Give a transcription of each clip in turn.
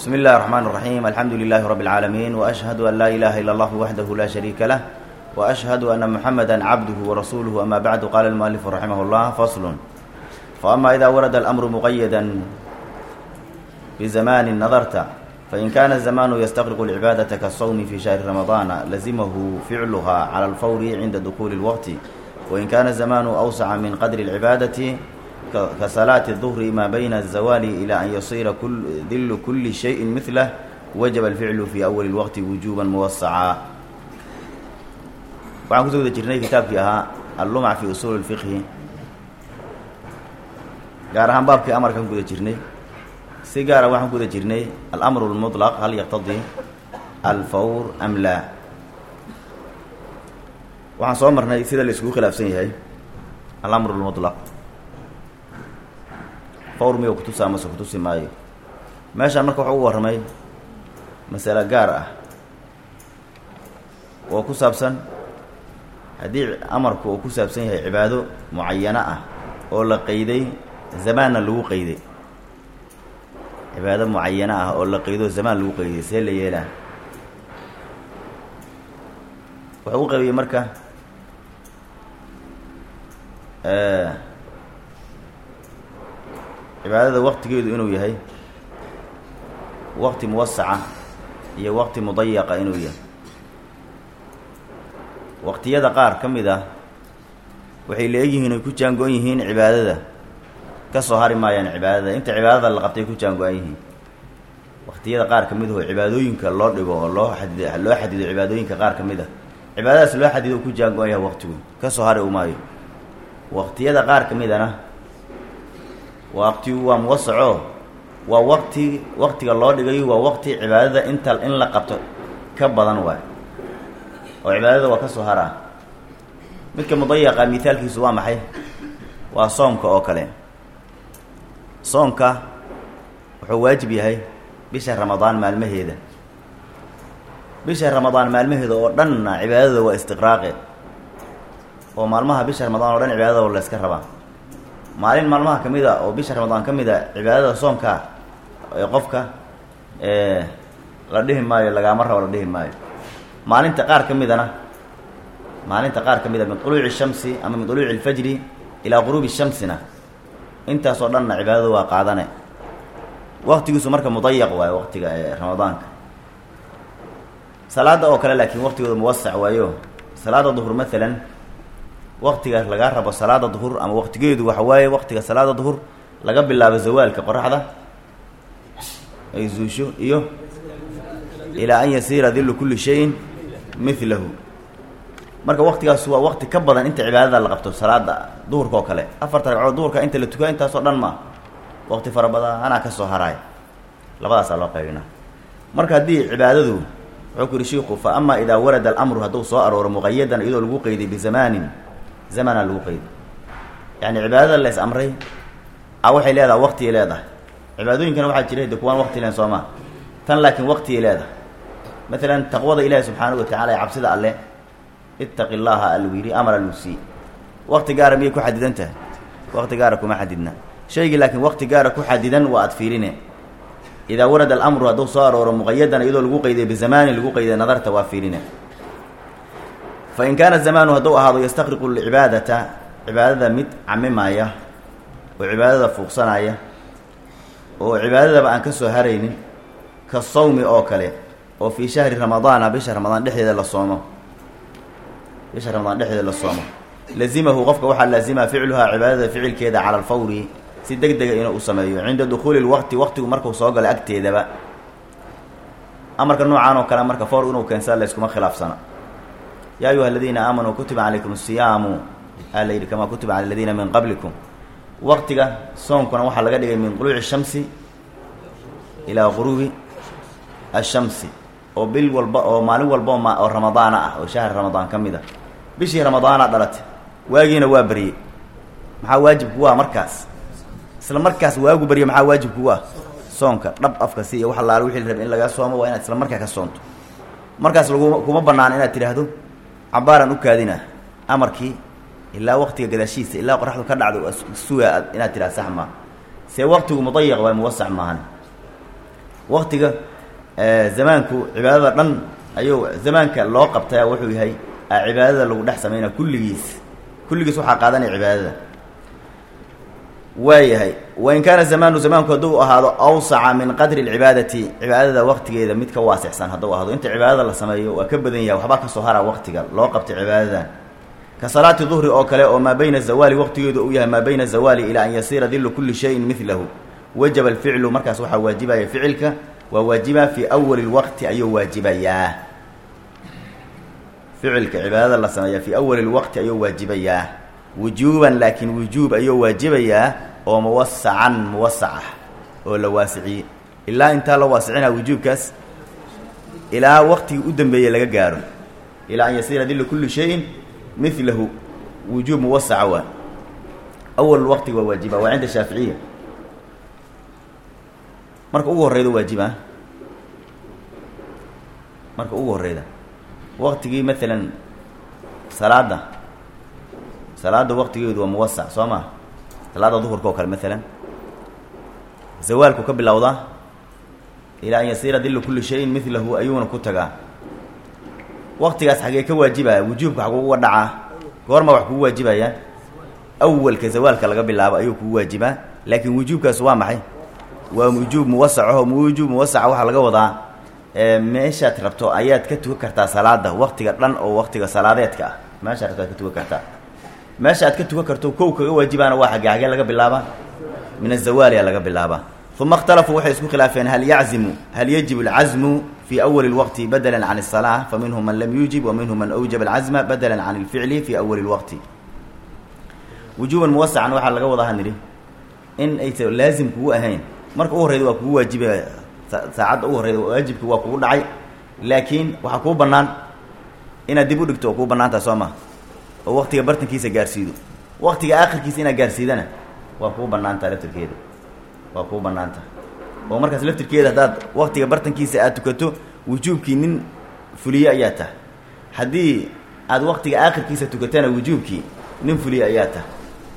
بسم الله الرحمن الرحيم الحمد لله رب العالمين وأشهد أن لا إله إلا الله وحده لا شريك له وأشهد أن محمدا عبده ورسوله أما بعد قال المؤلف رحمه الله فصل فأما إذا ورد الأمر مقيدا بزمان نظرت فإن كان الزمان يستغرق العبادة كالصوم في شهر رمضان لزمه فعلها على الفور عند دخول الوقت وإن كان الزمان أوسع من قدر العبادة كصلاة الظهر ما بين الزوال إلى أن يصير كل ذل كل شيء مثله وجب الفعل في أول الوقت وجوبا موسعا waxaan kusoo guda jirnay kitaabkii ahaa allumac fi usuul اlfiqhi gaar ahaan baabkii amarkaan ku guda jirnay si gaara waxaan ku guda jirnay alamru اlmuطlaq hal yaqtadii alfawr am laa waxaan soo marnay sida la iskugu khilaafsan yahay alamru اlmuطlaq fawr miyuu kutusa amase kutusi maayo meeshaan marka waxuu ugu warramay masale gaar ah oo ku saabsan haddii amarku uu ku saabsan yahay cibaado mucayano ah oo la qeyday zamaanna lagu qeyday cibaado mucayano ah oo la qeydo zamaan lagu qeyday see la yeelaa wuxuu u qaybiyey marka cibaadada waqtigeedu inuu yahay waqti muwasaca iyo waqti mudayaqa inuu yahay waqtiyada qaar ka mid ah waxay leegyihiin ay ku jaango-an yihiin cibaadada ka soo hari maayaan cibaadada inta cibaadada la qabtay ku jaango-an yihiin waqtiyada qaar ka mid aho cibaadooyinka loo dhigo oo loo xadid loo xadido cibaadooyinka qaar ka mid ah cibaadadaas loo xadido ku jaango-an yahay waqtigu ka soo hari u maayo waqtiyada qaar ka midana waqtigu waa muwasaco waa waqti waqtiga loo dhigayo waa waqti cibaadada inta in la qabto ka badan waay oo cibaadada waa ka soo haraa midka mudayaqa mithaalkiisu waa maxay waa soomka oo kale soomka wuxuu waajib yahay bisha ramadaan maalmaheeda bisha ramadaan maalmaheeda oo dhanna cibaadada waa istiqraaqe oo maalmaha bisha ramadaan oo dhan cibaadada la yska rabaa maalin maalmaha ka mid a oo bisha ramadaan ka mid a cibaadada soomka ee qofka la dhihi maayo lagaama rabo la dhihi maayo maalinta qaar ka midana maalinta qaar ka mida min duluuci shamsi ama min duluuci alfajri ilaa quruubi shamsina intaasoo dhanna cibaadada waa qaadane waqtigiisu marka mudayaq waayo waqtiga ee ramadaanka salaada oo kale laakiin waqtigooda muwasac waayo salaada duhur maalan waqtiga lagaa rabo salaada duhur ama waqtigeedu waxa waaye waqtiga salaada duhur laga bilaabo zawaalka qoraxda ay zuusho iyo ilaa an yasiira dillu kulli shayin milahu marka waqtigaas waa waqti ka badan inta cibaadada la qabto salaada duhurka oo kale afarta ragcood duhurka inta la tukaa intaasoo dhan ma waqti fara badan anaa ka soo haraay labadaasaa loo qaybina marka haddii cibaadadu wuxuu ku yihi shiiku fa ama idaa warada alamru hadduu soo arooro muqayadan iyadoo lagu qeyday bizamaanin zamana lagu qeyday yani cibaadada la is amray a waxay leedahay waqtigay leedahay cibaadooyinkana waxaa jira de kuwaan waqti len soo maa tan laakiin waqtigay leedahay maalan taqwada ilaahi subxaanahu watacala ee cabsida alle ittaqi llaaha aluu yidhi amar aluu sii waqti gaara miyay ku xadidan tahay waqti gaara kuma xadidna shaygii laakiin waqti gaara ku xadidan waa ad fiirine idaa warada alamru hadduu soo arooro muqayadan iyadoo lagu qeyday bizamaanin lagu qeyday nadarta waa fiirine fa in kaana zamaanu hadduu ahaado yastaqriqu lcibaadata cibaadada mid camimaaya oo cibaadada fuuqsanaya oo cibaadadaba aan ka soo haraynin ka sawmi oo kale oo fii shahri ramadaana bisha ramadaan dhexdeeda la soomo bisha ramadaan dhexdeeda la soomo lazimahu qofka waxaa laazima ficluhaa cibaadada ficilkeeda cala alfawri si deg dega inuu u sameeyo cinda dukhuuli lwaqti waqtigu markuu soo galo agteedaba amarka noocaan oo kale marka fawr inuu keensada layskuma khilaafsana yaa ayuha aladiina aamanuu kutiba calaykum asiyaamu aa la yidhi kamaa kutiba cala aladiina min qablikum waqtiga soonkuna waxaa laga dhigay min duluuci shamsi ilaa quruubi ashamsi oo bil walba oo maalin walba oo oo ramadaana ah oo shahri ramadaan ka mid a bishii ramadaana dhalatay waagiina waa beryey maxaa waajib kugu ah markaas isla markaas waagu berye maxaa waajib kugu ah soonka dhab afka si iyo wax allaale wixii la rabay in laga soomo waa inaad isla markaa ka soonto markaas laguma kuma bannaan inaad tidhaahdo cabaaraan u kaadina amarkii ilaa waqtiga gadaashiisa ilaa qoraxdu ka dhacdo suga inaad tidhahdo sax maa see waqtigu mudayaq waa muwasac maahan waktiga zamaanku cibaadada dhan ayuu zamaanka loo qabtaya wuxuu yahay cibaadada lagu dhex sameynaya kulligiis kulligiis waxaa qaadanaya cibaadada waayahay wain kaana zamaanu zamaanku hadduu ahaado awsaca min qadri lcibaadati cibaadada waktigeeda mid ka waasicsan hadduu ahaado inta cibaadada la sameeyo waa ka badan yahay waxbaa kasoo hara waktiga loo qabtay cibaadada ka salaati duhri oo kale oo maa bayna zawaali waqtigeedu uu yahay maa bayna zawaali ilaa an yasiira dillu kulli shayin midlahu wajaba alficlu markaas waxaa waajibaya ficilka waa waajiba fii awali lwaqti ayuu waajibayaa ficilka cibaadada la sameeya fii awali lwaqti ayuu waajibayaa wujuuban laakiin wujuub ayuu waajibayaa oo muwasacan muwasac ah oo la waasiciyey ilaa intaa la waasicinaa wujuubkaas ilaa waqtigii u dambeeyey laga gaaro ilaa an yasiira dillu kulli shayin milahu wujuub muwasaca waa awal waqtiga waa waajiba waa cinda shaaficiya marka ugu horreyda waajiba marka ugu horreyda waqtigii maalan salaada salaada waqtigeedu waa muwasac soo maa salaada duhurka oo kale maalan zawaalku ka bilowdaa ilaa an yasiira dillu kulli shayin milahu ayuuna ku tagaa waqtigaas xagee ka waajibaya wujuubka xaguu uga dhacaa goorma wax kugu waajibaya awalka zawaalka laga bilaabo ayuu kugu waajibaa laakiin wujuubkaas waa maxay waa wujuub muwasacaho wujuub muwasaca waxaa laga wadaa meeshaad rabto ayaad ka tukan kartaa salaada waqtiga dhan oo waqtiga salaadeedka ah meeshaad rabto aad ka tukan kartaa meesha aad ka tukan karto kow kaga waajibaana waa xagee xagee laga bilaabaa min azawaaliya laga bilaabaa uma اkhtalafuu waxay isku khilaafeen hal yaczimu hal yajib اlcazmu fi awali اlwaqti badla can الsalaa faminhum man lam yuujib waminhum man awjaba alcazma badla can اlficli fi awali اlwaqti wujuuban muwasacan waxaa laga wadaa hanidhi in aysa laazim kugu ahayn marka u horreyda waa kugu waajiba saacadda ugu horreyda waajibka waa kugu dhacay laakiin waxaa kuu bannaan inaad dib u dhigto oo kuu bannaantaha soo maha oo waqtiga bartankiisa gaarsiido waqtiga aakhirkiisa inaad gaarsiidana waa kuu bannaantaha laftirkeeda waa kuu bannaantaha oo markaas laftirkeeda haddaad waqtiga bartankiisa aad tukato wujuubkii nin fuliye ayaa tahay haddii aad waqtiga aakhirkiisa tukatana wujuubkii nin fuliye ayaa tahay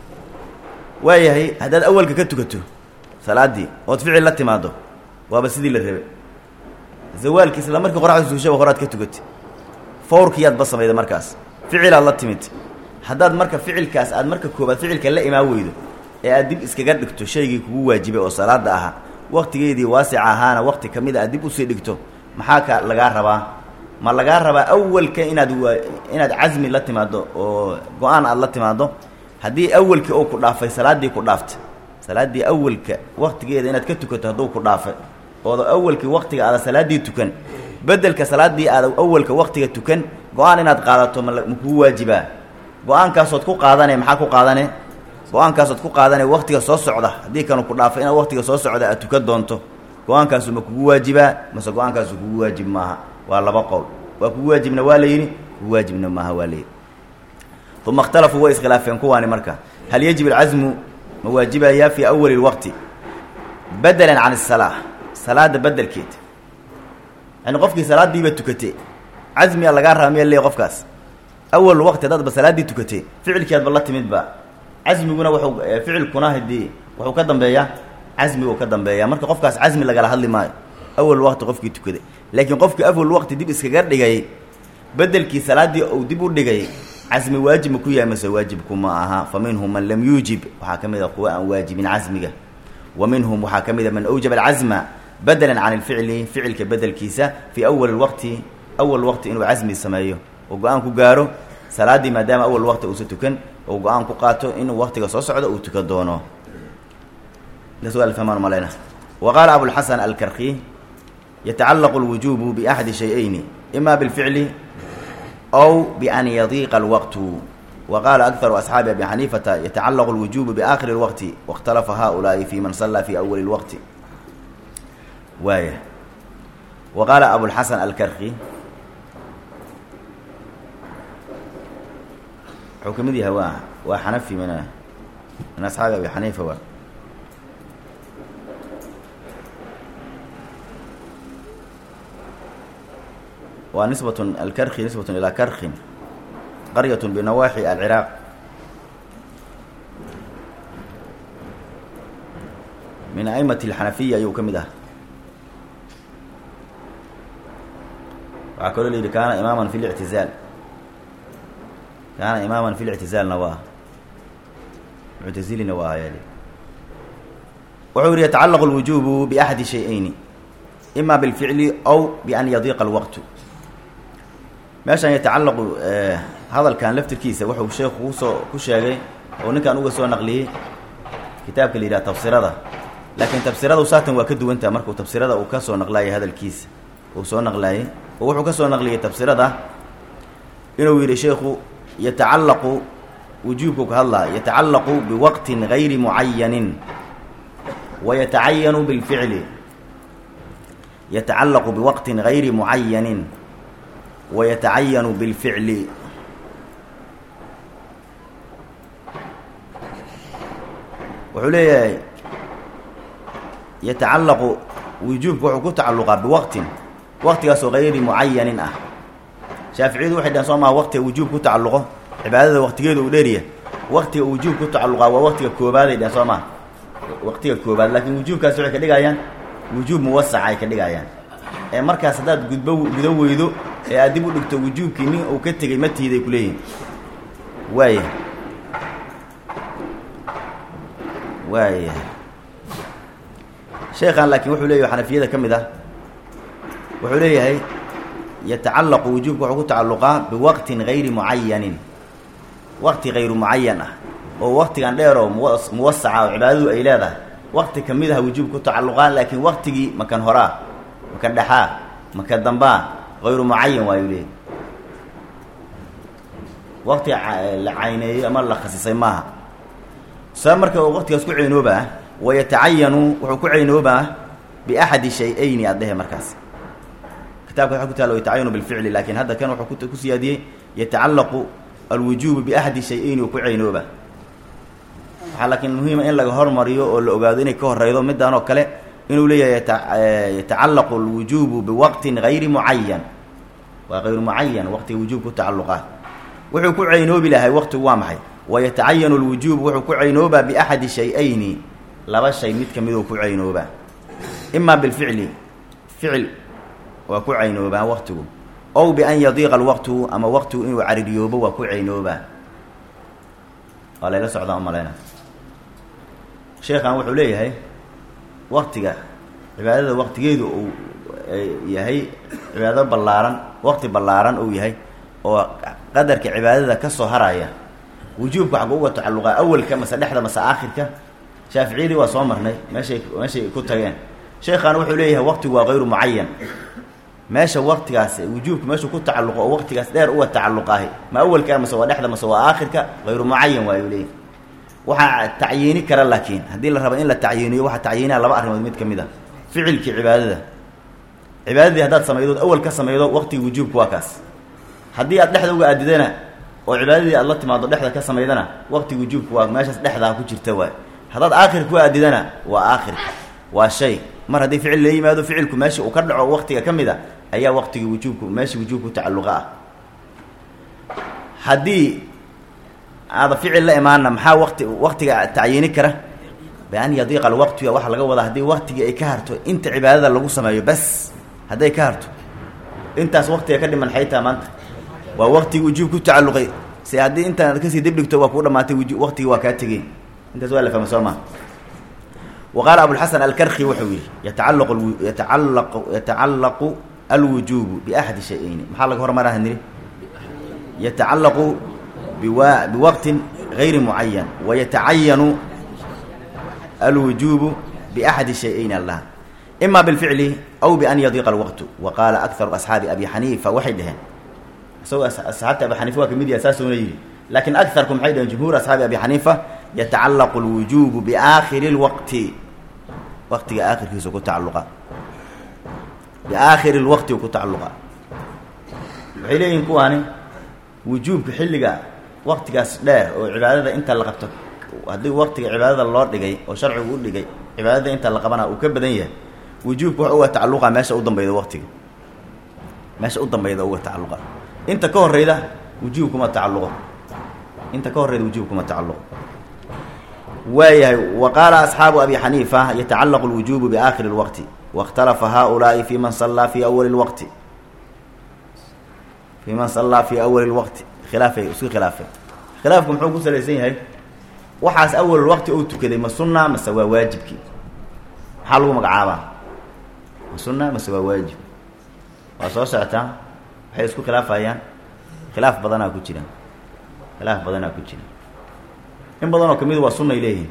waayahay haddaad awalka ka tukato salaaddii ood ficil la timaado waaba sidii la rabay zawaalkii isla markii qoraxda suushaba horaad ka tukatay fawrkiyaad ba samayda markaas ficilaad la timid haddaad marka ficilkaas aad marka koobaad ficilka la imaan weydo ee aad dib iskaga dhigto shaygii kugu waajibay oo salaada ahaa waqtigeedii waasica ahaana waqti ka mid a aad dib usii dhigto maxaa ka lagaa rabaa ma lagaa rabaa awalka inaad waa inaad casmi la timaado oo go-aan aad la timaado haddii awalkii oo ku dhaafay salaaddii ku dhaaftay salaaddii awalka waqtigeeda inaad ka tukato hadduu ku dhaafay ooda awalkii waqtiga aada salaaddii tukan bedelka salaaddii aada awalka waqtiga tukan go-aan inaad qaadato ma makugu waajibaa go-aankaasood ku qaadane maxaa ku qaadane go-aankaasood ku qaadane waqtiga soo socda haddii kanu ku dhaafay inaad waqtiga soo socda aad tukan doonto go-aankaasu ma kugu waajibaa mase go-aankaasu kugu waajib maaha waa laba qowl waa kugu waajibna waa la yidhi kugu waajibna maaha waa layidhi uma اkhtalafuu way iskhilaafeen kuwaani marka hal yajib alcasmu ma waajibayaa fii awali اlwaqti badela can الsalaa salaada bedelkeed yani qofkii salaadiiba tukatay casmiya lagaa raba miya le qofkaas awal waqti haddaadba salaaddii tukatay ficilkeedba la timidba casmiguna wuxuu ficilkuna hadii wuxuu ka dambeeyaa casmigu ka dambeeya marka qofkaas casmi lagala hadli maayo awal waqti qofkii tukaday laakiin qofkii awal waqti dib iskaga dhigay bedelkii salaaddii uu dib u dhigay casmi waajib ma ku yahay mase waajibku ma aha fa minhum man lam yuujib waxaa ka mid a kuwa aan waajibin casmiga wa minhum waxaa ka mid a man awjaba alcasma badela can ilficli ficilka bedelkiisa fii awali waqti awal waqti inuu casmi sameeyo oo go-aan ku gaaro salaaddii maadaama awal waqti uusa tukan oo go-aan ku qaato inuu waqtiga soo socdo uu tukan doono fahmaan maleyna wa qaala abulxasan alkarki yatacallaqu lwujubu biaxadi shay-ayni ima bilficli أو بأن يضيق الوقت وقال أكثر أصحاب أبي حنيفة يتعلق الوجوب بآخر الوقت واختلف هؤلاء في من صلى في أول الوقت وايه وقال أبو الحسن الكرخي حكم دي هوا وحنفي من من أصحاب أبي حنيفة و ونسبة الكرخ نسبة إلى كرخ قرية بنواحي العراق من أئمة الحنفية يوكمده waxaa kaloo la yidhi kaana imaaman fi lictizaal kaana imaaman fi lictizaalna waa muctazilina waa ayaa wuxuu yihi yatacalaqu lwujubu biaxadi shay-ayni ima bilficli aw bian yadiiqa alwaqtu meeshan yatacalaqu hadalkan laftirkiisa wuxuu sheekhu kusoo ku sheegay oo ninkan uga soo naqliyey kitaabka la yidhaha tafsirada laakiin tafsiradu saatan waa ka duwantaha markuu tafsirada uu ka soo naqlaayay hadalkiisa uu soo naqlaayay oo wuxuu ka soo naqliyey tafsirada inuu yidhi sheekhu yatacallaqu wujuubku ka hadlaa yatacallaqu biwaqtin gayri mucayanin wa yatacayanu bilficli yatacallaqu biwaqtin gayri mucayanin wa yatacayanu bilficli wuxuu leeyahay yatacallaqu wujuubku wuxuu ku tacalluqaa biwaqtin waqtigaasoo gayri mucayanin ah shaaficiyadu waxay dhahen soo maha waqtiga wujuub ku tacalluqo cibaadada waqtigeedu uu dheeriya waqtiga wujuub ku tacalluqaa waa waqtiga koobaaday dhehen soo maha waqtiga koobaad laakiin wujuubkaasi waxay ka dhigayaan wujuub muwasaca ay ka dhigayaan ee markaas haddaad gudbo gudo weydo ee aad dib u dhigto wujuubkii nin uu ka tegey ma tiiday ku leeyihin waaya waaya sheekhan laakiin wuxuu leeyahy xanafiyada ka mid ah wuxuu leeyahay yatacallaqu wujuubka wuxuu ku tacalluqaa biwaqtin gayri mucayanin waqti gayru mucayan ah oo waqtigan dheer oo muwa muwasaca oo cibaadadu ay leedahay waqti ka mid ah wujuub ku tacalluqaa laakiin waqtigii makan horaa makan dhexaa makan dambaa hayru mucayan waayuu leeyahy waqti la cayneeyey ama la khasisay maaha saa marka uu waqtigaas ku ceynoobaa wayatacayanu wuxuu ku ceynoobaa biaxadi shay-ayni aad dhehe markaas kitabka waxa ku taala yatacayanu bilficli laakiin hadda kan wuxuu ku siyaadiyey yatacallaqu alwujuubu biaxadi shay-ayni uu ku ceynooba waxaa laakiin muhiima in laga hormariyo oo la ogaado inay ka horeydo midaan oo kale inuu leeyahay yatacallaqu alwujuubu biwaqtin gayri mucayan waa hayru mucayan waqtiga wujuub ku tacalluqaa wuxuu ku ceynoobi lahay waqtigu waa maxay wayatacayanu alwujuub wuxuu ku ceynoobaa biaxadi shay-ayni laba shay mid ka miduu ku ceynoobaa imaa bilficli ficil waa ku ceynoobaa waqtigu ow bian yadiiqa alwaqtu ama waqtigu inuu caririyoobo waa ku ceynoobaa waa layla socdaa umaleyna sheekhan wuxuu leeyahay waqtiga cibaadada waqtigeedu uu yahay cibaado ballaaran waqti ballaaran uu yahay oo qadarka cibaadada ka soo haraya wujuubka xagu uga tacalluqaa awalka mase dhexda mase aakhirka shaaficiyadii waa soo marnay meeshay meeshay ku tageen sheekhan wuxuu leeyahay waqtigu waa hayru mucayan meesha waqtigaas wujuubka meeshuu ku tacalluqo oo waqtigaas dheer uga tacalluqaahi ma awalka mase waa dhexda mase waa aakhirka hayru mucayan waayuu leeyahy waxaa tacyiini kara laakiin haddii la rabo in la tacyiiniyo waxaa tacyiinaa laba arrimood mid ka mid a ficilkii cibaadada cibaadadii haddaad samaydood awal ka samaydo waqtigii wujuubka waa kaas haddii aad dhexda uga aadidana oo cibaadadii aad la timaado dhexda ka samaydana waqtiga wujuubka waa meeshaas dhexdaa ku jirta waay haddaad aakhirka ku aadidana waa aakhirka waa shay mar haddii ficil la yimaado ficilku meesha uu ka dhaco waqtiga ka mid a ayaa waqtigii wujuubku meesha wujuubku tacalluqa ah haddii aada ficil la imaana maxaa waqti waqtiga tacyiini kara bian yadiiqa alwaqtu waxaa laga wadaa haddii waqtigii ay ka harto inta cibaadada lagu sameeyo bas hadday ka harto intaas waqtiga ka dhiman xaytaa maanta waa waqtigii wujuub ku tacalluqay se haddii intaad kasii dib dhigto waa kuu dhamaatay wuju waqtigii waa kaa tegey intaas waa la fahma soo maa wa qaala abulxasan alkarki wuxuu yihi yatacallaqu yatacallaqu yatacallaqu alwujuubu biaxadi shay-ayni maxaa laga hormaraha niri yatacallaqu biwa biwaqtin gayri mucayan wayatacayanu alwujuubu biaxadi shay-ayni allah ima bilficli aw bian yadiiqa alwaqtu wa qaala akharu asxaabi abi xaniifa waxay dhaheen isagoo asxaabta abi xaniifa waa kamid yaha saasuuna yidhi laakiin agarku maxay dhaheen jumhuur asxaabi abi xaniifa yatacallaqu alwujuubu biaakhiri lwaqti waqtiga aakhirkiisu ku tacalluqa biaakhiri lwaqti ku tacalluqa waxay leeyihin kuwaani wujuubka xilliga waqtigaas dheer oo cibaadada inta la qabto haddii waqtiga cibaadada loo dhigay oo sharcigu u dhigay cibaadada inta la qabana uu ka badan yahay wujuubka wax uga tacalluqa meesha u dambayda waqtiga meesha u dambayda uga tacalluqa inta ka horeyda wujuub kuma tacalluqo inta ka horeyda wujuub kuma tacalluqo waayahay wa qaala asxaabu abi xaniifa yatacallaqu lwujuubu biaakhiri lwaqti wاkhtalafa haؤulaaءi fi man sallaa fi awali اlwaqti fii man sallaa fii awali lwaqti khilaafay isku khilaafay khilaafku muxuu ku salaysan yahay waxaas awalulwaqti ou tukaday ma sunna mase waa waajibkii maxaa lagu magacaabaa ma sunna mase waa waajib waa soo socotaa waxay isku khilaafayaan khilaaf badanaa ku jira khilaaf badanaa ku jira in badan oo kamid waa sunnay leeyihin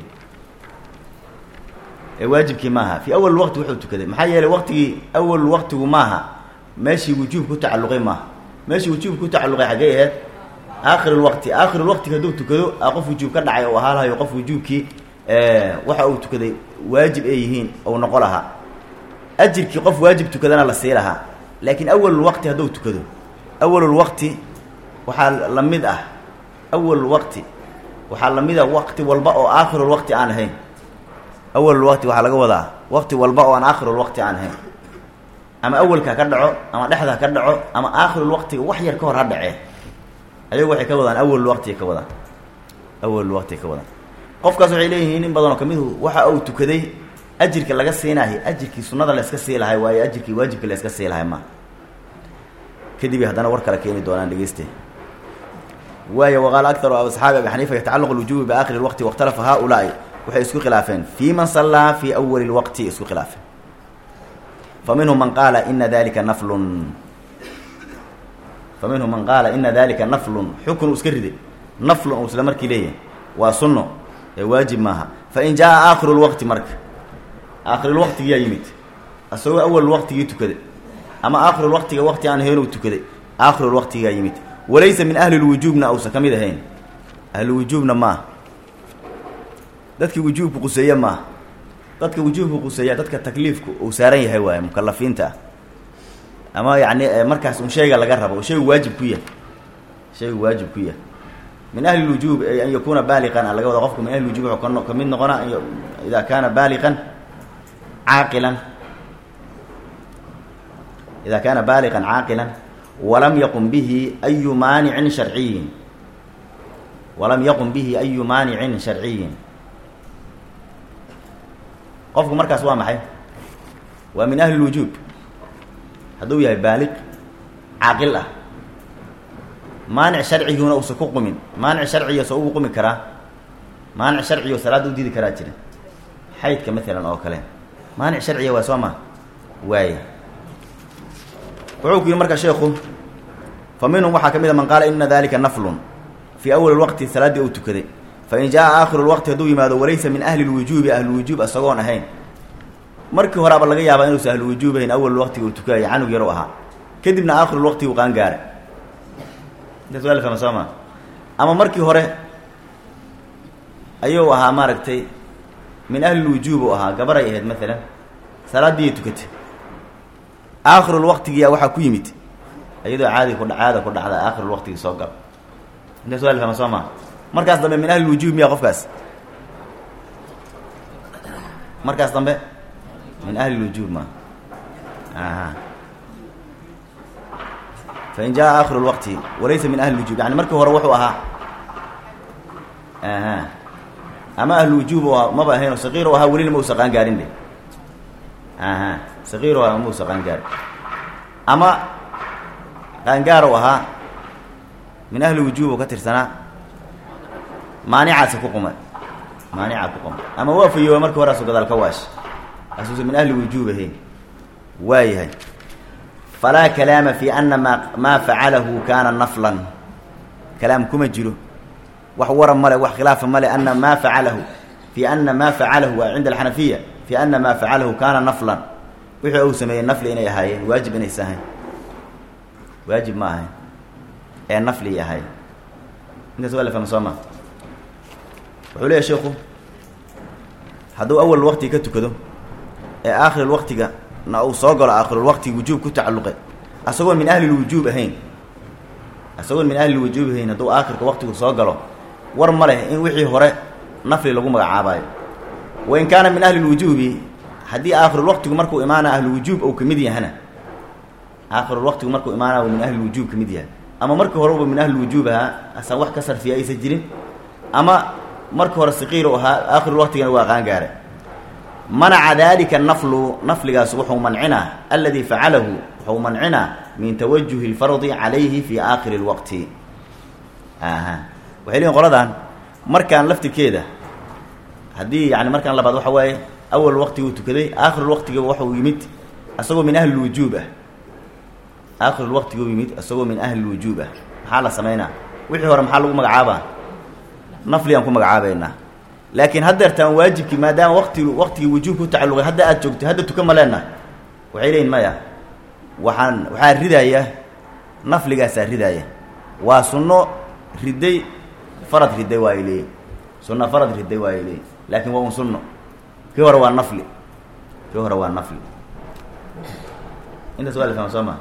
ee waajibkii maaha fii awal waqti wuxuu tukaday maxaa yeelay waqtigii awal waqtigu maaha meeshii wujuub ku tacalluqay maaha meeshii wujuub ku tacalluqay xaggey aheyd aakhirulwaqti aakhirulwaqti hadduu tukado a qof wujuub ka dhacay oo ahaa lahayo qof wujuubkii waxa uu tukaday waajib ay yihiin ou noqo lahaa ajirkii qof waajib tukadana la sii lahaa laakiin awalulwaqti hadduu tukado awalulwaqti waxaa la mid ah awalulwaqti waxaa la mid ah waqti walba oo aakhirulwaqti aan ahayn awalulwaqti waxaa laga wadaa waqti walba oo aan aakhirulwaqti aan ahayn ama awalka ka dhaco ama dhexda ka dhaco ama aakhirulwaqtiga wax yar ka hor ha dhacee ayagu waxay ka wadaan awalulwaqtiga ka wadaan awalulwaqtiga ka wadaan qofkaas waxay leeyihiin in badan oo kamidu waxa uu tukaday ajirka laga siinahay ajirkii sunnada la iska sii lahay waayo ajirkii waajibka la iska sii lahay ma kadib haddana war kale keeni doonaan dhegeyste waayo waqaala akaru asxaabi abi xaniifa yatacalaqu lwujubi biaakhiri lwaqti wakhtalafa haaulaai waxay isku khilaafeen fii man sallaa fii awali lwaqti isku khilaafeen fa minhum man qaala ina dalika naflun fa minhum man qaala ina dalika naflun xukun uu iska riday naflun uu isla markii leeyahay waa sunno ee waajib maaha fain jaa aakhiru lwaqti marka aakhirulwaqtigiyaa yimid isagoo awal waqtigii tukaday ama aakhirulwaqtiga waqti aan ahayn uu tukaday aakhirulwaqtigaa yimid walaysa min ahli lwujuubna uusan ka mid ahayn ahlulwujuubna maaha dadkii wujuubku quseeye maaha dadka wujuubku quseeya dadka takliifku uu saaran yahay waaye mukalafiinta ah ama yacni markaas un shayga laga rabo shaygu waajib ku yahay shaygu waajib ku yahay min ahli lwujuub an yakuuna baaliqan a laga wada qofku min ahli lwujub wuxuu ka mid noqona ida kaana baaliqan caaqilan ida kaana baaliqan caaqilan walam yaqum bihi ayu maanicin sharciyin walam yaqum bihi ayu maanicin sharciyin qofku markaas waa maxay waa min ahli lwujuub hadduu yahay baaliq caaqil ah maanic sharciguna uusan ku qumin maanic sharciga soo ugu qumi karaa maanic sharcigo salaadda u diidi karaa jira xaydka maalan oo kale maanic sharciga waa soo ma waaya wuxuu ku yihi marka sheekhu fa minhum waxaa ka mid a man qaala ina dalika naflun fii awali lwaqti salaaddii uu tukaday fain jaa aakhiru lwaqti hadduu yimaado walaysa min ahli lwujuubi ahlulwujuub isagoon ahayn markii horeaba laga yaabaa inuusan ahlulwujuub ahayn awal waqtiga uu tukaya canug yaru ahaa kadibna aakhirulwaqti uu qaan gaara intaas waa la fahma soo ma ama markii hore ayuu ahaa maaragtay min ahlilwujuub uu ahaa gabaray ahayd maalan salaaddiiyay tukatay aakhirulwaqtigiyaa waxaa ku yimid iyadoo caadi ku caada ku dhacda aakhirulwaqtigii soo gal intaas waa la fahma soo ma markaas dambe min ahlilwujuub miya qofkaas markaas dambe min ahlilwujuub ma aha fain jaa aakhiru lwaqti walaysa min ahli lwujuub yani markii hore wuxuu ahaa aha ama ahlulwujuub u ahaa maba ahayn saqiir u ahaa welina ma usa qaan gaarin de aha saqiir u ahaa ma usa qaan gaarin ama qaangaar u ahaa min ahli wujuub u ka tirsanaa maanicaasi ku quma maanica ku quma ama waa fayooba markii horaasu gadaal ka waash asuusa min ahli wujuub ahayn waayahay falaa kalaama fi ana ma maa facalahu kaana naflan kalaam kuma jiro wax wara male wax khilaafa male ana maa facalahu fi ana maa facalahu waa cinda alxanafiya fi ana maa facalahu kaana naflan wixii uu sameeyey nafli inay ahaayeen waajib inaysa ahayn waajib ma ahayn ee nafli ahayn intaas waa la fahma soo ma wuxuu leeyahy sheikhu hadduu awal waqti ka tukado ee aakhir waqtiga na uu soo galo aakhirulwaqti wujuub ku tacalluqe asagoon min ahli lwujuub ahayn asagoon min ahli lwujuub ahayn hadduu aakhirka waqtigu soo galo war ma leh in wixii hore nafli lagu magacaabayo wain kaana min ahli lwujuubi haddii aakhirulwaqtigu markuu imaana ahlulwujuub ou kamid yahana aakhirulwaqtigu markuu imaana u min ahli lwujuub kamid yahay ama markii hore uba min ahli lwujuub ahaa asaan wax ka sarfiya aysan jirin ama markii hore saqiir u ahaa aakhirulwaqtigana waa qaan gaare manaca dalika naflu nafligaas wuxuu mancinaa aladii facalahu wuxuu mancinaa min tawajuhi lfardi calayhi fi aakhiri lwaqti aha waxay leeyiin qoladan markaan laftirkeeda haddii yani markaan labaad waxa waaye awal waqtiguu tukaday aakhirul waqtiga waxuu yimid isagoo min ahli lwujuub ah aakhirul waqtiguu yimid isagoo min ahli lwujuub ah maxaa la samaynaa wixii hore maxaa lagu magacaabaa nafligaan ku magacaabaynaa laakiin haddeertaan waajibkii maadaama waqti waqtigii wujuubka u tacalluqay hadda aad joogto hadda tukan ma leenahay waxay leeyihin maya waxaan waxaa ridaya nafligaasaa ridaaya waa sunno riday farad riday waa ay leeyihin sunno farad riday waa ay leeyihin laakiin waa un sunno kii hore waa nafli kii hore waa nafli intaas waa la fahma soo maa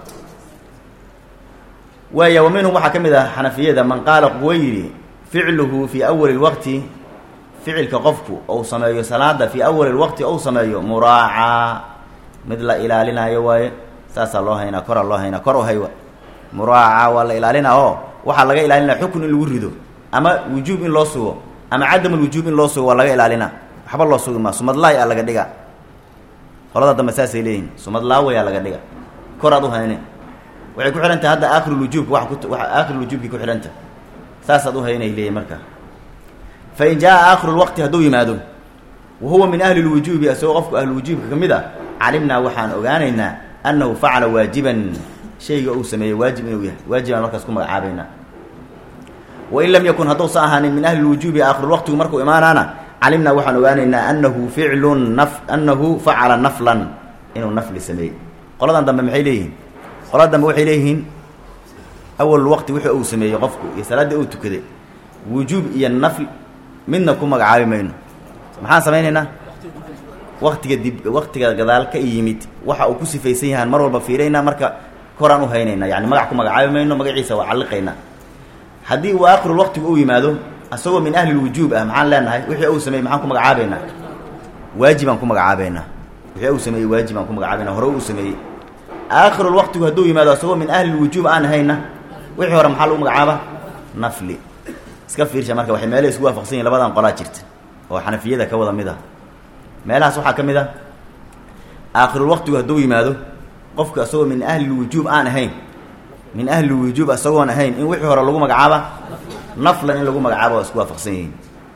waaya wa minhum waxaa ka mid ah xanafiyada man qaala kuwa yidhi ficluhu fii awali lwaqti ficilka qofku ou sameeyo salaada fii awali lwaqti ou sameeyo muraacaa mid la ilaalinayo waaye saasaa loo haynaa koraa loo haynaa kor u haywa muraacaa waa la ilaalinaa oo waxaa laga ilaalinaa xukun in lagu rido ama wujuub in loo sugo ama cadamulwujuub in loo sugo waa laga ilaalina waxba loo sugi maa sumadlaay a laga dhiga qolada dambe saasay leeyihin sumadlaawayaa laga dhiga koraad u hayne waxay ku xidhan tahay hadda aakhirulwujuubka wa ku wa aakhirulwujuubkii ku xidhanta saasaad u haynay leeyihin marka fa in jaa aakhirulwaqti hadduu yimaado wa huwa min ahli lwujuubi isagoo qofku ahlulwujuubka ka mid a calimnaa waxaan ogaanaynaa annahu facala waajiban shayga uu sameeyey waajib inuu yahay waajibaan markaas ku magacaabaynaa wain lam yakun hadduusa ahaanin min ahli lwujuubi aakhirulwaqtigu markuu imaanaana calimnaa waxaan ogaanaynaa anahu ficlun naf annahu facala naflan inuu nafli sameeyey qoladan dambe maxay leeyihiin qolada dambe waxay leeyihiin awal waqti wixii uu sameeyey qofku iyo salaaddii uu tukaday wujuub iyo nafl midna ku magacaabi mayno maxaan samaynaynaa waktiga dib waktiga gadaal ka yimid waxa uu ku sifaysan yahaan mar walba fiiraynaa marka koraan u haynaynaa yani magac ku magacaabi mayno magaciisa waa calliqaynaa haddii uu aakhirul waqtigu uu yimaado asagoo min ahli lwujuub ah maxaan leenahay wixii uu sameeyey maxaan ku magacaabaynaa waajibaan ku magacaabaynaa wixii uu sameeyey waajibaan ku magacaabaynaa hore uu sameeyey aakhirul waqtigu hadduu yimaado asagoo min ahli lwujuub aan hayna wixii hore maxaa lagu magacaaba nafli iska fiirsha marka waxay meelaha isku waafaqsan yihin labadan qolaa jirta oo xanafiyada ka wada mid ah meelahaas waxaa ka mid ah aakhirul waqtigu hadduu yimaado qofku asagoo min ahli lwujuub aan ahayn min ahli lwujuub asagoon ahayn in wixii hore lagu magacaaba naflan in lagu magacaabo waa isku waafaqsan yihiin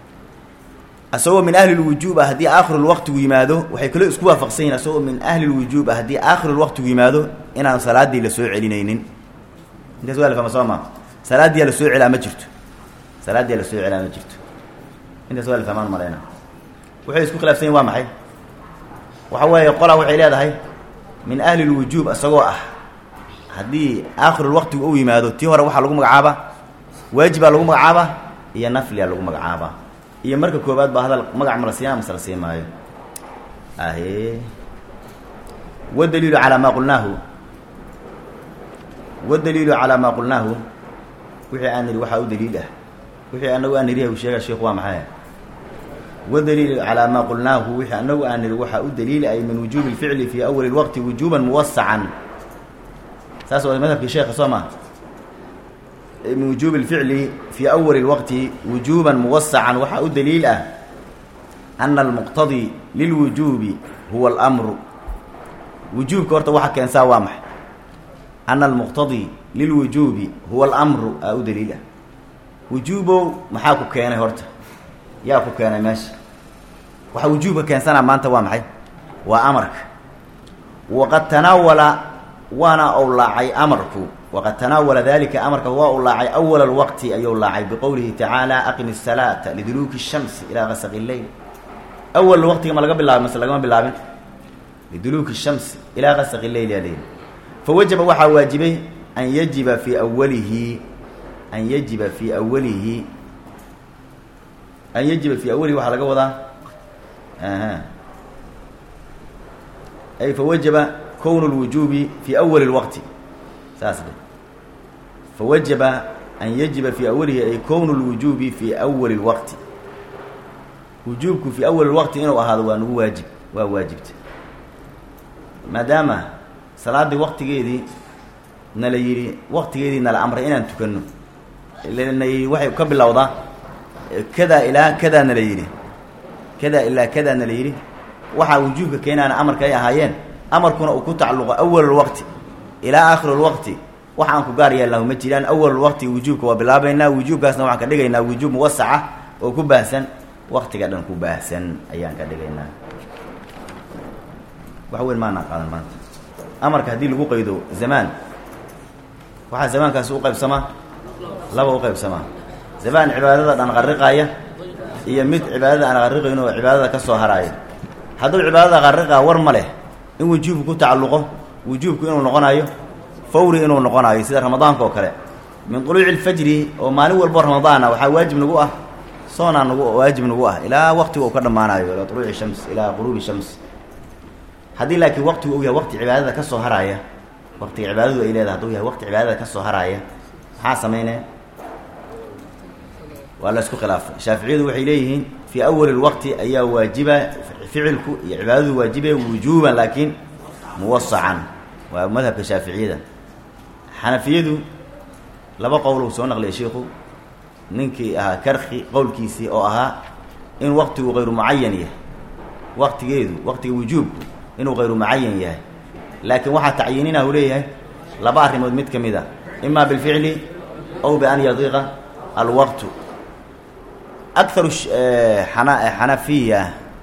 asagoo min ahli lwujuub ah haddii aakhirulwaqtigu yimaado waxay kaloo isku waafaqsan yihin asagoo min ahli lwujuub ah haddii aakhirulwaqtigu yimaado inaan salaadii la soo celinaynin intaas waa la fahma soo ma salaaddiyaa la soo celaa ma jirto salaaddiyaa la soo celaa ma jirto intaas waa la fahmaan malayna waxay isku khilaafsan yihin waa maxay waxa weeye qolaa waxay leedahay min ahli lwujuub isagoo ah haddii aakhirulwaqtigu uu yimaado tii hore waxaa lagu magacaabaa waajibaa lagu magacaabaa iyo nafliyaa lagu magacaabaa iyo marka koobaad baa hadal magac ma la siiyaa mase la sii maayo ahe wadaliilu calaa maa qulnaahu wadaliilu calaa maa qulnaahu wixii aan nidhi waxaa u daliil ah wixii anagu aan nidhi u sheega sheikhu waa maxay wadaliilu calaa maa qulnaahu wixii anagu aan nidhi waxaa u daliil ay min wujuubi lficli fii awali lwaqti wujuuban muwasacan saas waa madhabkii sheekha soo maa min wujuubi اlficli fii awali اlwaqti wujuuba muwasacan waxaa u daliil ah ana almuqtadii lilwujuubi huwa اlamru wujuubka horta waxa keensaa waa maxay ana almuqtadii lilwujuubi huwa alamru aa u daliil ah wujuubow maxaa ku keenay horta yaa ku keenay meesha waxa wujuubka keensanaa maanta waa maxay waa amarka waqad tanaawala waana ou laacay amarku waqad tanaawala dalika amarka waa u laacay awala lwaqti ayuu laacay biqowlihi tacaala aqimi الsalaata liduluuki الshamsi ilaa gasaqi اleyl awal waqtiga ma laga bilaabay mase lagama bilaabin liduluuki الshamsi ilaa gasaqi leyl yaa leyihi fawajaba waxaa waajibay an yajiba fii awalihi an yajiba fii awalihi an yajiba fii awalihi waxaa laga wadaa ay fawajaba kwn اlwujuubi fi awali اlwaqti saas de fawajaba an yajiba fii awalihi ay kownu اlwujuubi fii awali اlwaqti wujuubku fii awali اlwaqti inuu ahaado waa nagu waajib waa waajibta maadaama salaaddii waqtigeedii nala yidhi waqtigeedii nala amray inaan tukano na yidhi waxay ka bilowdaa kadaa ilaa kadaa nala yidhi kadaa ilaa kadaa nala yidhi waxaa wujuubka keenaana amarka ay ahaayeen amarkuna uu ku tacalluqo awalulwaqti ilaa aakhirulwaqti wax aan ku gaar yeelnahu ma jiraan awalulwaqti wujuubka waa bilaabaynaa wujuubkaasna waxaan ka dhigaynaa wujuub muwasaca oo ku baahsan waqtiga dhan ku baahsan ayaan ka dhigaynaa wax weyn maanaa qaadan maanta amarka haddii lagu qaydo zamaan waxaa zamaankaasi u qaybsamaa laba u qaybsamaa zamaan cibaadada dhan qarriqaaya iyo mid cibaadada aan qarriqayn oo cibaadada ka soo haraaya hadduu cibaadada qarriqaa war ma leh in wujuubku ku tacalluqo wujuubku inuu noqonayo fawri inuu noqonayo sida ramadaanka oo kale min duluuci lfajri oo maalin walbo ramadaana waxaa waajib nagu ah soonaa nagu waajib nagu ah ilaa waqtiga uu ka dhammaanayo ilaa duluuci shams ilaa quruubi shams haddii laakiin waqtigu uu yahay waqti cibaadada ka soo haraaya waqtiga cibaadadu ay leedahay hadduu yahay waqti cibaadada ka soo haraaya maxaa samaynaya waa la isku khilaafay shaaficiyadu waxay leeyihiin fii awali lwaqti ayaa waajiba ficilku iyo cibaadadu waajibe wujuuban laakiin muwasacan waa madhabka shaaficiyada xanafiyadu laba qowl uu soo naqliyay shiikhu ninkii ahaa karki qowlkiisii oo ahaa in waqtigu hayru mucayan yahay waqtigeedu waqtiga wujuubku inuu hayru mucayan yahay laakiin waxaa tacyiinina uu leeyahay laba arrimood mid ka mid a ima bilficli aw bian yadiiqa alwaqtu akaru xana xanafiya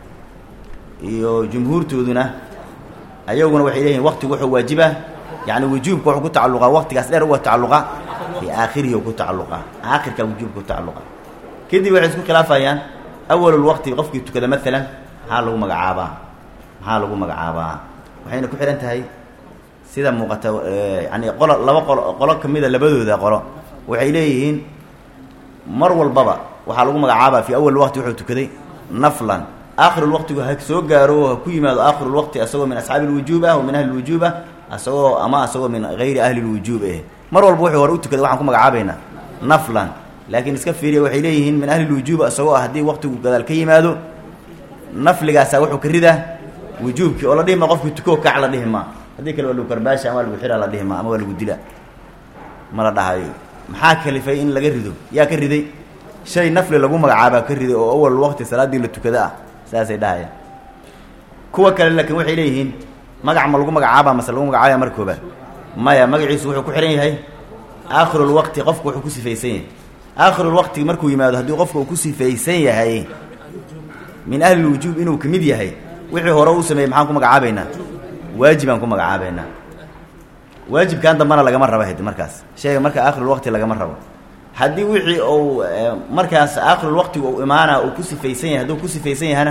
iyo jumhuurtooduna ayaguna waxay leeyihin waqtigu wuxuu waajiba yani wujuubka wuxuu ku tacalluqaa waqtigaas dheer uga tacalluqa fii aakhirihi ku tacalluqa aakhirka wujuubka ku tacalluqa kadib waxay isku khilaafayaan awalulwaqti qofkii tukada maalan maxaa lagu magacaabaa maxaa lagu magacaabaa waxayna ku xihan tahay sida muuqata yani qolo laba qolo qolo kamida labadooda qolo waxay leeyihiin mar walbaba waxaa lagu magacaabaa fii awal waqti wuxuu tukaday naflan aakhirulwaqtigu ha soo gaaro oo ha ku yimaado aakhirulwaqti asagoo min asxaabi lwujuub ah oo min ahli lwujuub ah asagoo ama asagoo min hayri ahli lwujuub eh mar walba wuxuu hore u tukaday waxaan ku magacaabaynaa naflan laakiin iska fiiriya waxay leeyihiin min ahli lwujuub asagoo ah haddii waqtigu gadaal ka yimaado nafligaasaa wuxuu ka ridaa wujuubkii oo la dhihi ma qofkii tukoo kac la dhihi ma haddii kale waa lagu karbaasha ama waa lagu xira la dhihi ma ama waa lagu dila ma la dhahayo maxaa kalifay in laga rido yaa ka riday shay nafli lagu magacaabaa ka riday oo awal waqti salaaddii la tukada ah saasay dhahayaan kuwa kale laakiin waxay leeyihiin magac ma lagu magacaabaa mase lagu magacaabaya mar koobaad maya magaciisu wuxuu ku xihan yahay aakhirulwaqti qofku wuxuu ku sifaysan yahay aakhirulwaqti markuu yimaado haddii qofka uu ku sifaysan yahay min ahlilwujuub inuu ka mid yahay wixii hore u sameeyey maxaan ku magacaabaynaa waajibaan ku magacaabaynaa waajibkan dambana lagama rabo hadi markaas shayga marka aakhirulwaqti lagama rabo haddii wixii uu markaas aakhirulwaqtiga uu imaana uu ku sifaysan yahay hadduu ku sifaysan yahana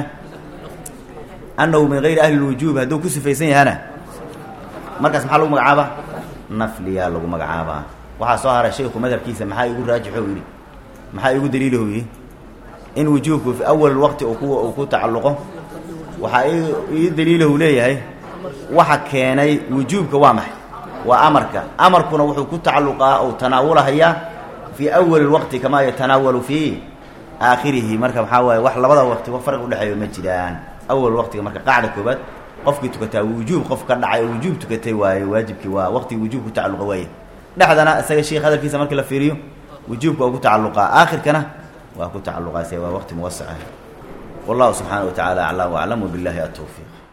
annahu min hayri ahli lwujuub hadduu ku sifaysan yahana markaas maxaa lagu magacaabaa nafliyaa lagu magacaabaa waxaa soo haray shayku madhabkiisa maxaa igu raajixo yidhi maxaa igu daliilahu yidhi in wujuubku fi awal waqti uu ku uu ku tacalluqo waxaa ii daliilahu leeyahay waxa keenay wujuubka waa maxay waa amarka amarkuna wuxuu ku tacalluqaa ou tanaawulahayaa fii awali waqti kamaa yatanaawalu fii aakhirihi marka waxaa waaye wax labada waqti wa farqi udhexeeyo ma jiraan awal waqtiga marka qaacda koobaad qofkii tukataa wujuub qof ka dhacay oo wujuub tukatay waaye waajibkii waa waqtigii wujuub ku tacalluqa waaye dhexdana isaga sheikh hadalkiisa markii la fiiriyo wujuubka waa ku tacalluqaa aakhirkana waa ku tacalluqaase waa waqti muwasaca wallahu subxaana wa tacaala aclam waclam wabillahi atawfiiq